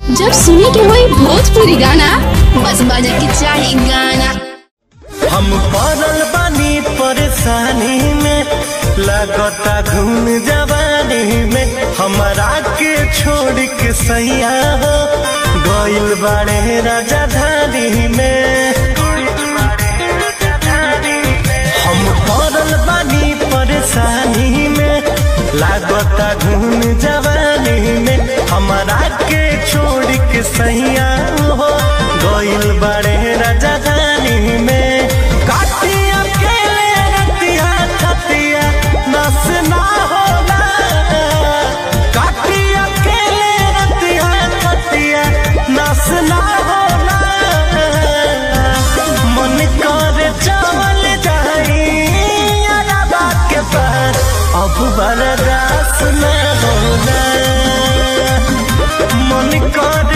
जब सुने के होई भोजपुरी गाना बस बजे के चाही गाना हम पड़ल बानी परेशानी में लगता घूम जवानी में हमरा के छोड़ के सैया हो गइल बाड़े राजधानी में हम पड़ल बानी परेशानी में लागता घूम जवानी में हमरा के छोड़ के सैया हो गइल बाड़े राजधानी में काटिया अकेले रतिया छतिया नस ना होला काटिया अकेले रतिया छतिया नस ना होला मन करे चावल जाई अरबा के पार अब बर्दाश्त न होला मन करे